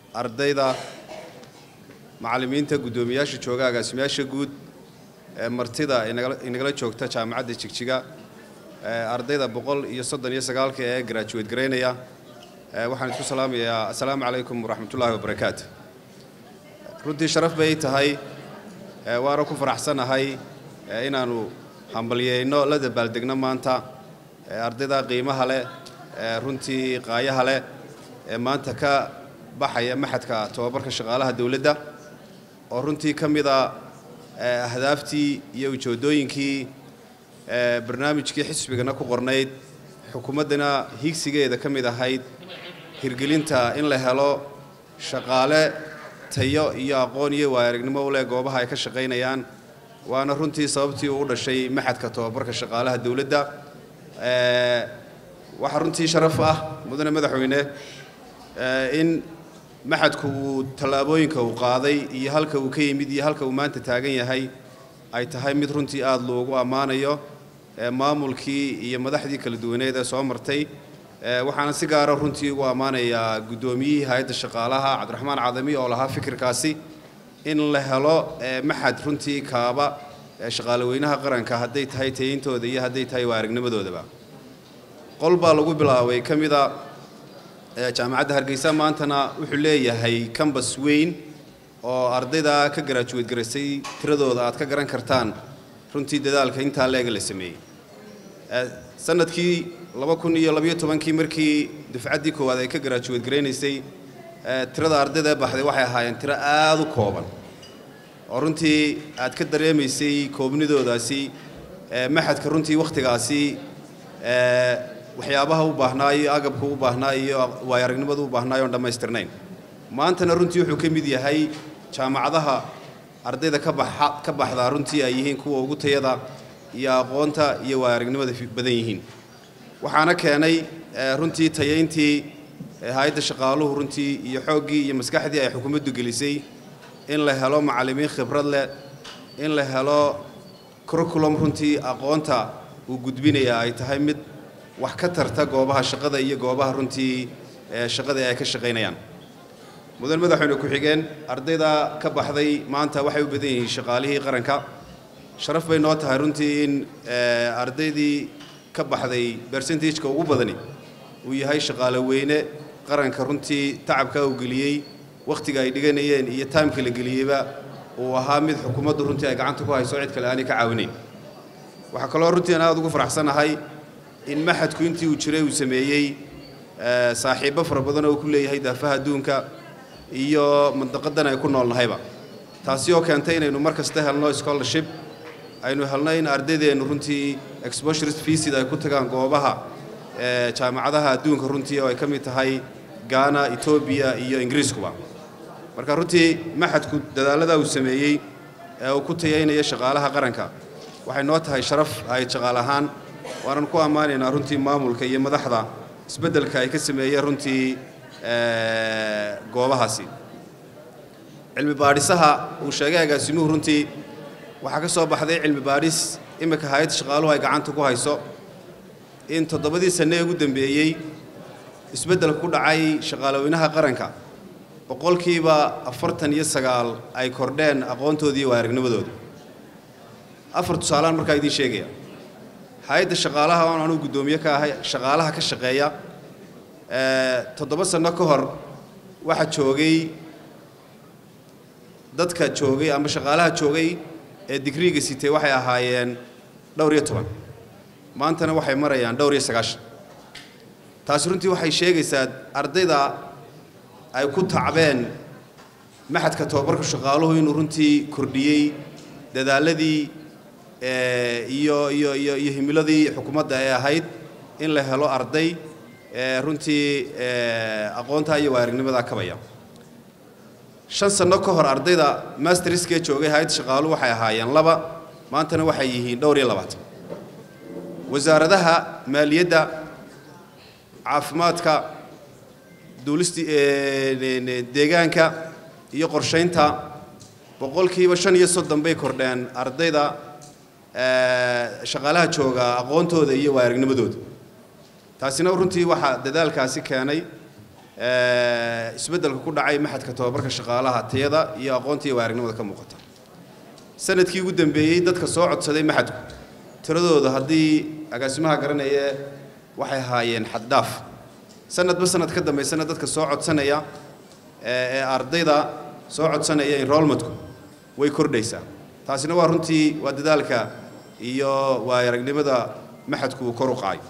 ardayda macallimiinta guddoomiyaasha jooga agaasimayaasha guud martida inagala joogta jaamacadda jigjiga ardayda boqol iyo soddon iyo sagaalka ee graduate garaynaya waxaan isku salaamayaa assalaamu calaykum waraxmatullaahi wabarakaatu runtii sharaf bay tahay waana ku faraxsanahay inaannu hambalyeyno la dabaaldegno maanta ardayda qiimaha leh runtii qaayaha leh ee maanta ka baxaya maxadka tobabarka shaqaalaha dowladda oo runtii ka mida ahdaaftii iyo ujoodooyinkii barnaamijkii xisbigana ku qornayd xukuumaddana higsigeeda ka mid ahayd hirgelinta in la helo shaqaale tayo iyo aqoon iyo waayaragnimo u leh goobaha ay ka shaqaynayaan waana runtii sababtii uu u dhashay maxadka tobabarka shaqaalaha dowladda waxaa runtii sharaf ah mudane madaxweyne in maxadku uu tallaabooyinka uu qaaday iyo halka uu ka yimid iyo halka uu maanta taagan yahay ay tahay mid runtii aada loogu ammaanayo maamulkii iyo madaxdii kala duwaneed ee soo martay waxaana si gaara runtii ugu ammaanayaa guddoomiyihii hay-adda shaqaalaha cabdiraxmaan cadami oo lahaa fikirkaasi in la helo maxad runtii kaaba shaqaalaweynaha qaranka hadday tahay tayintooda iyo hadday tahay waaragnimadoodaba qol baa lagu bilaabay ka mida jaamacadda hargeysa maantana wuxuu leeyahay kambas weyn oo ardayda ka garaajuweed garaysay tiradooda aad ka garan kartaan runtii dadaalka intaa leega la sameeyey sanadkii laba kun iyo labayo tobankii markii dufcaddii koowaad ay ka garaajuweed garaynaysay tirada ardayda baxday waxay ahaayeen tiro aada u kooban oo runtii aad ka dareemaysay koobnidoodaasi maxadka runtii wakhtigaasi waxyaabaha u baahnaa iyo agabka u baahnaa iyo waay aragnimada u baahnaayo oon dhammaystirnayn maantana runtii wuxuu ka mid yahay jaamacadaha ardayda ka baxa ka baxdaa runtii ay yihiin kuwa ugu tayada iyo aqoonta iyo waay aragnimada badan yihiin waxaana keenay runtii tayayntii hay-adda shaqaaluhu runtii iyo xooggii iyo maskaxdii ay xukuumaddu gelisay in la helo macallimiin khibrad leh in la helo curriculum runtii aqoonta uu gudbinaya ay tahay mid wax ka tarta goobaha shaqada iyo goobaha runtii shaqada ay ka shaqaynayaan mudan madaxweyne ku-xigeen ardayda ka baxday maanta waxay u badan yihiin shaqaalihii qaranka sharaf bay noo tahay runtii in ardaydii ka baxday bersentageka ugu badani uu yahay shaqaale weyne qaranka runtii tacabka uu geliyey wakhtiga ay dhiganayeen iyo taimka la geliyeyba uu ahaa mid xukuumaddu runtii ay gacanta ku hayso cid kale aanay ka caawinayn waxaa kaloo runtii aan aada ugu faraxsanahay in maxadku intii uu jiray uu sameeyey saaxiibbo fara badan oo uu ku leeyahay daafaha adduunka iyo mandaqadan ay ku noolnahayba taasi oo keentay inaynu mar kasta helno scholarship aynu helno in ardaydeennu runtii exposure visid ay ku tagaan goobaha jaamacadaha adduunka runtii oo ay ka mid tahay gaana etoobiya iyo ingiriiskuba marka runtii maxadku dadaallada uu sameeyey ee uu ku tayaynaya shaqaalaha qaranka waxay noo tahay sharaf ahayd shaqaal ahaan waanan ku ammaanaynaa runtii maamulka iyo madaxda isbeddelka ay ka sameeyeen runtii goobahaasi cilmi baadhisaha uu sheegay agaasimuhu runtii waxaa ka soo baxday cilmi baadhis iminka hay-adda shaqaaluhu ay gacanta ku hayso in toddobadii sanne ee ugu dambeeyey isbeddelka ku dhacay shaqaalaweynaha qaranka boqolkiiba afartan iyo sagaal ay kordheen aqoontoodii iyo waayaragnimadooda afar tusaalaan markaa idiin sheegaya hay-adda shaqaalaha oon anugu guddoomiye ka ahay shaqaalaha ka shaqeeya toddoba sanno ka hor waxaa joogay dadka joogay ama shaqaalaha joogay ee digriiga sitay waxay ahaayeen dhowr iyo toban maantana waxay marayaan dhowr iyo sagaashan taasi runtii waxay sheegaysaa ardayda ay ku tacbeen maxadka tobabarka shaqaaluhu inuu runtii kordhiyey dadaaladii iyo iyo iyo iyo himiladii xukuumadda ee ahayd in la helo arday runtii aqoontaa iyo waayaragnimadaa kabaya shan sanno ka hor ardayda masterskee joogay hay-adda shaqaaluhu waxay ahaayeen laba maantana waxay yihiin dhowr iyo labaatan wasaaradaha maaliyadda caafimaadka duulisti deegaanka iyo qorshaynta boqolkiiba shan iyo soddon bay kordheen ardayda shaqaalaha jooga aqoontooda iyo waayaragnimadooda taasina runtii waxaa dadaalkaasi keenay isbeddelka ku dhacay maxadka tobabarka shaqaalaha tayada iyo aqoonta iyo waaragnimada ka muuqata sanadkii ugu dambeeyey dadka soo codsaday maxadku tiradooda haddii agaasimaha garanaya waxay ahaayeen xaddhaaf sanadba sanad ka dambaysana dadka soo codsanaya ee ardayda soo codsanaya enrollmentku way kordhaysaa taasina waa runtii waa dadaalka iyo waa aragnimada maxadku uu kor u qaayo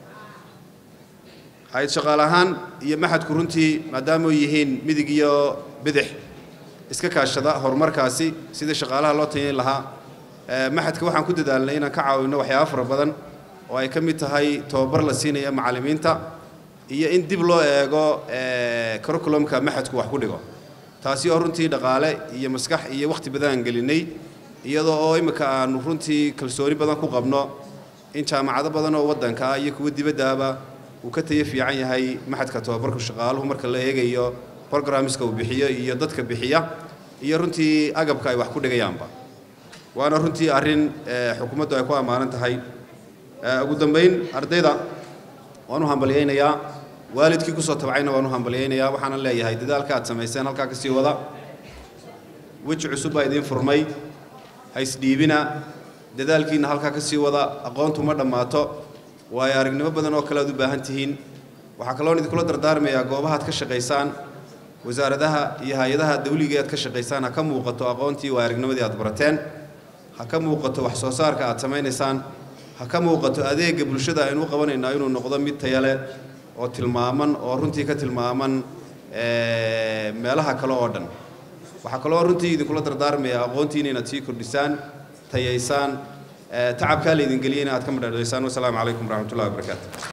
hay-ad shaqaale ahaan iyo maxadku runtii maadaama yihiin midig iyo bidix iska kaashada horumarkaasi sidii shaqaalaha loo tayayn lahaa maxadka waxaan ku dadaalnay inaan ka caawino waxyaaba fara badan oo ay ka mid tahay tobabar la siinaya macallimiinta iyo in dib loo eego curriculumka maxadku wax ku dhigo taasi oo runtii dhaqaale iyo maskax iyo wakhti badan aan gelinay iyadoo oo imika aanu runtii kalsooni badan ku qabno in jaamacado badan oo waddanka ah iyo kuwa dibaddaaba uu ka tayo fiican yahay maxadka tobabarka shaqaaluhu marka la eegayo programmeska uu bixiyo iyo dadka bixiya iyo runtii agabka ay wax ku dhigayaanba waana runtii arrin xukuumaddu ay ku ammaanan tahay ugu dambayn ardayda waan u hambalyaynayaa waalidkii kusoo tabcayna waan u hambalyaynayaa waxaanan leeyahay dadaalka aad samayseen halkaa ka sii wada weji cusub baa idiin furmay ha isdhiibina dadaalkiinna halkaa ka sii wada aqoontu ma dhammaato waayo aragnimo badan oo kale aad u baahan tihiin waxaa kaloon idinkula dardaarmayaa goobahaad ka shaqaysaan wasaaradaha iyo hay-adaha dawliga aad ka shaqaysaan ha ka muuqato aqoontii waa aragnimadii aad barateen ha ka muuqato wax soo saarka aad samaynaysaan ha ka muuqato adeegga bulshada aynu u qabanaynaa inuu noqdo mid taya leh oo tilmaaman oo runtii ka tilmaaman meelaha kale oo dhan waxaa kaloo runtii idinkula dardaarmayaa aqoontiina inaad sii kordhisaan tayaysaan tacabkaa laydin geliyay in aad ka madhadhaysaan wasalaamu calaykum waraxmatullahi wabarakaatu